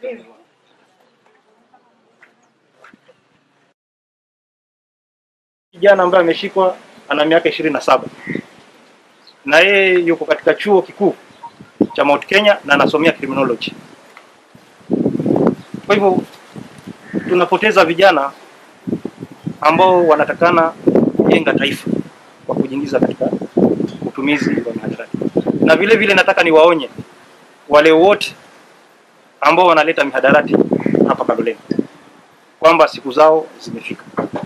Kijana ambaye ameshikwa ana miaka ishirini na saba na yeye yuko katika chuo kikuu cha Mount Kenya na anasomea criminology. Kwa hivyo tunapoteza vijana ambao wanatakana kujenga taifa kwa kujiingiza katika utumizi wa mihadarati, na vile vile nataka niwaonye wale wote ambao wanaleta mihadarati hapa Kaloleni kwamba siku zao zimefika.